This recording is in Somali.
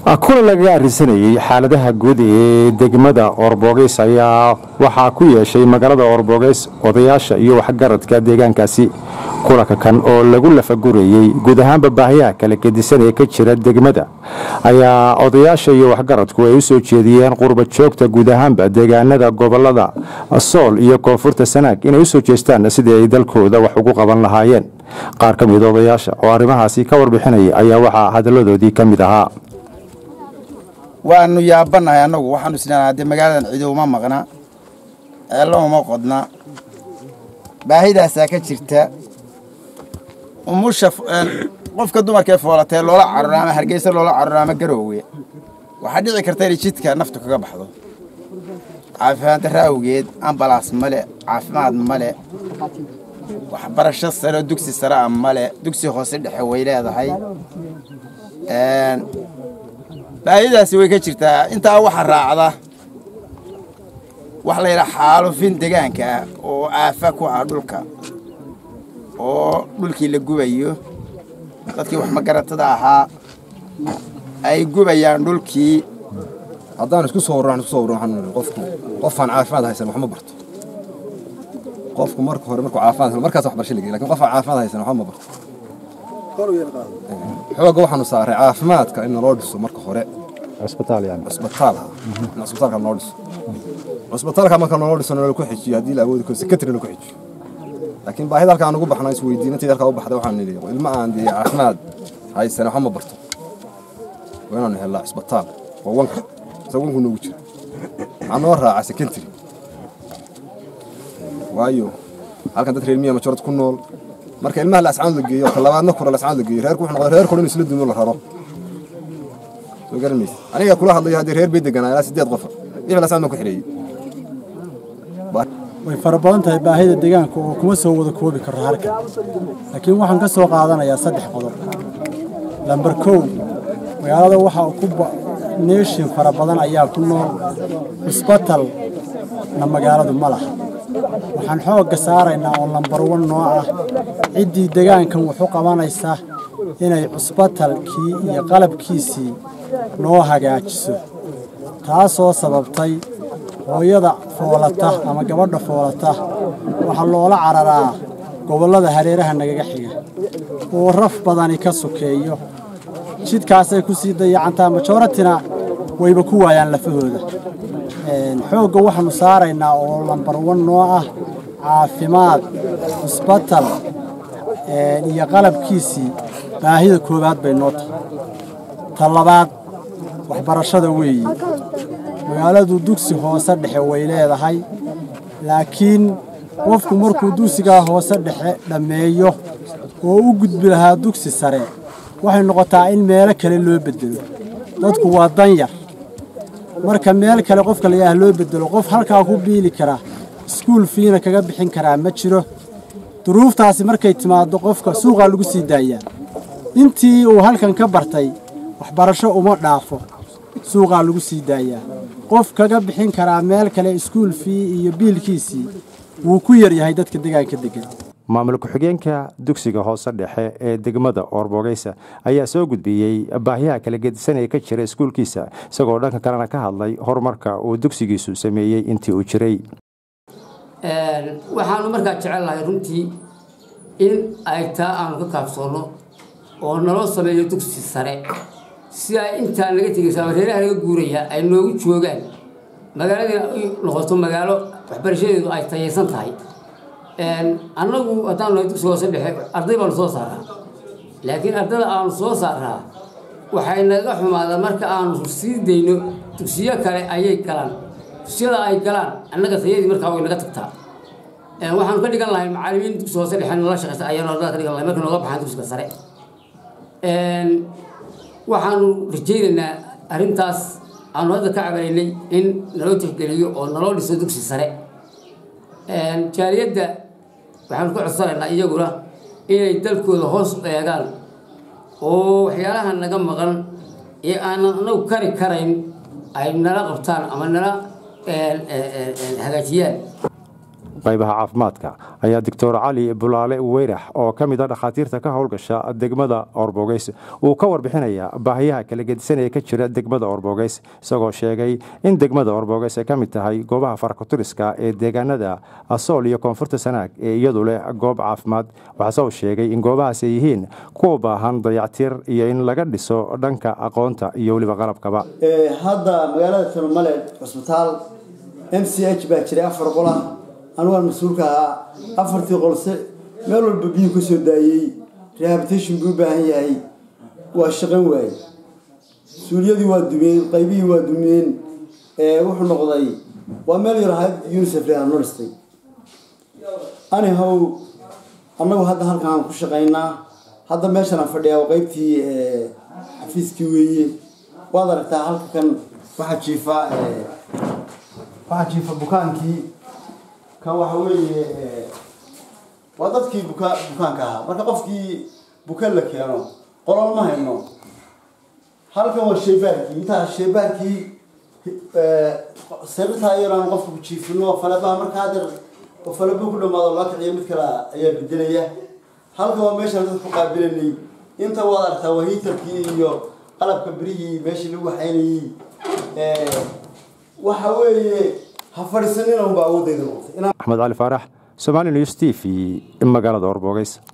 kulan lagaga arisanayey xaaladaha guud ee degmada orbogeys ayaa waxaa ku yeeshay magaalada orbogeys odayaasha iyo waxgaradka deegaankaasi kulanka kan oo lagu lafagurayey guud ahaanba baahiyaha kala gedisan ee ka jira degmada ayaa odayaasha iyo waxgaradku ay u soo jeediyeen qurba joogta guud ahaanba deegaanada gobolada sool iyo koonfurta sanaag inay usoo jeestaan sidii ay dalkooda wax ugu qaban lahaayeen qaar ka mida odayaasha oo arrimahaasi ka warbixinaya ayaa waxaa hadaladoodii ka mid ahaa waanu yaabanahay annagu waxaanu isnaa dee magaaladan cido uma maqna ceello uma qodna baahidaasaa ka jirta umusha qofka dumarkaee foolatee loola cararo ama hargeysa loola cararo ama garoowe waxaa dhici karta inay jidka naftu kaga baxdo caafimaad darra awgeed ambalaas male caafimaad male waxbarasho sare oo dugsi sare a male dugsi hoose dhexe way leedahay baahidaasi way ka jirtaa intaa waxa raacda wax la yidhaha xaalufin degaanka ah oo aafa ku ah dhulka oo dhulkii la gubayo dadkii wax magaratada ahaa ay gubayaan dhulkii haddaan isku soo warran isku soo warran waxaan qofku qofaan caafimaad haysan wax ma barto qofku marka hore markuu caafimaad haysan markaas wax barasho lagey lakin qofaan caafimaad haysan wax ma barto xooga waxaanu saaray caafimaadka in naloo dhiso marka hore cisbitaal yani cisbitaal in cisbitaalka naloo dhiso cisbitaalka marka naloo dhiso nala ku xijiyo haddii la awoodi karo secretary nala ku xijiyo laakiin baahida halka aan ugu baxna isweydiinantayda halkaa u baxda waxaan nidhi ilma aan dee caafimaad haysan waxba ma barto waa inaanu helnaa cisbitaal waa wanka isa wanku noogu jira waxaa noo raaca secretary waayo halkan dad reer miya majorad ku nool marka ilmaha la ascaanood la geeyo talabaadna kura la ascaanood la geeyo reerku wuxuu noqday reer kore in isla dumo la raro soo garan maysa aniga kula hadlayo haddii reer bay deganaa ilaa sideed qofa wixii la ascaanood ku xidheeyey way fara badan tahay baahida deegaanka oo kuma soo wada koobi karo halkan laakiin waxaan ka soo qaadanayaa saddex qodob lambar kow magaalada waxaa ku neeshin fara badan ayaa ku nool cisbatalna magaaladu ma laha waxaan xoogga saaraynaa oo lambar wan noo ah ciddii degaankan wuxu qabanaysa inay cusbatalkii iyo qalabkiisii noo hagaajiso taasoo sababtay hooyada foolata ama gabadha foolata waxaa loola cararaa gobollada hareeraha nagaga xiga oo raf badani ka sokeeyo jidkaasay ku sii dayacantaa majoratina wayba ku waayaan lafahooda xoogga waxaannu saaraynaa oo lambar wan noo ah caafimaad cusbatal iyo qalabkiisii baahida koowaad bay noo tahay ta labaad waxbarashada weeye magaaladu dugsi hoose dhexe way leedahay laakiin qofku markuu dugsigaa hoose dhexe dhammeeyo oo u gudbi lahaa dugsi sare waxay noqotaa in meelo kale loo beddelo dadku waa danyar marka meel kale qofka layaah loo beddelo qof halkaa ku biili kara iskuul fiina kaga bixin karaa ma jiro duruuftaasi markay timaaddo qofka suuqaa lagu sii daayaa intii uu halkan ka bartay waxbarasho uma dhaafo suuqaa lagu sii daayaa qof kaga bixin karaa meel kale iskuul fii iyo biilkiisii wuu ku yar yahay dadka degaanka degan maamul ku-xigeenka dugsiga hoose dhexe ee degmada oorbogeysa ayaa soo gudbiyey baahiyaha kala gedisan ee ka jira iskuulkiisa isagoo dhanka kalena ka hadlay horumarka uu dugsigiisu sameeyey intii uu jiray waxaanu markaa jecel lahay runtii in ay taa aanu ka kaabsoonno oo naloo sameeyo dugsi sare si ay intaan naga tegayso ama reeraha naga guuraya ay noogu joogaan magaaladiina ay noqoto magaalo waxbarashadeedu ay tayaysan tahay annagu haddaan nahay dugsi hoose dhexe arday baanu soo saaraa laakiin ardada aanu soo saaraa waxay naga xumaadaan marka aanu sii dayno dugsiyo kale ayay galaan dugsiyada ay galaan annaga tayadii markaa way naga tagtaa waxaanu ka dhigan lahay macallimiin dugsi hoose dhexe nala shaqaysa ayaanu ardada ka dhigan lahay marka nooga baxaan dugsiga sare waxaanu rajaynaynaa arrintaas aanu hadda ka cabanaynay in naloo tixgeliyo oo naloo dhiso dugsi sare jaaliyadda waxaanu ka codsanaynaa iyaguna inay dalkooda hoos u eegaan oo waxyaalaha naga maqan ee aanan anagu kari karayn ay nala qabtaan ama nala hagaajiyaan qaybaha caafimaadka ayaa doctor cali bulaale weyrax oo ka mid a dhakhaatiirta ka howlgasha degmada orbogeys uu ka warbixinaya baahiyaha kala gedisan ee ka jira degmada orbogeys isagoo sheegay in degmada orbogeys ay ka mid tahay goobaha farakuturiska ee deegaanada asool iyo koonfurta sanaag ee iyadu leh goob caafimaad waxaase uu sheegay in goobahaas ay yihiin kuwa baahan dayactir iyo in laga dhiso dhanka aqoonta iyo weliba qalabkaba hadda magaalada turmale cusbitaal m c h baa jiray afar qol ah anugaan mas-uulka ahaa afartii qolse meel walba biyuu ka soo daayey rehabilitation buu u baahan yahay waa shaqan waaye suuliyadii waa dumeen qaybihii waa dumeen wuxuu noqday waa meel yar ahayd unicef leha noo dhistay anihow annagu hadda halkan aan ku shaqaynaa hadda meeshan aan fadhiyaa waa qaybtii xafiiskii weeye waad aragtaa halka kan waxaa jiifa waxaa jiifa bukaankii kan waxa weeye waa dadkii buka bukaanka ahaa marka qofkii buka la keeno qolol ma hayno halkan waa sheybaarkii intaa sheybaarkii sariirtaa yaraan qofka ku jiifino falabaha marka hadda falaba ku dhamaado loo kiciyo mid kale ayaa bedelaya halkan waa meeshaan dadku qaabilanay inta waad aragtaa waa hiitarkii iyo qalabka berihii meeshii lagu waxaynayey waxa weeye ha fadhiisanina unba awoodayda noqotay axmed cali faarax somali news t v magaalada orbogeys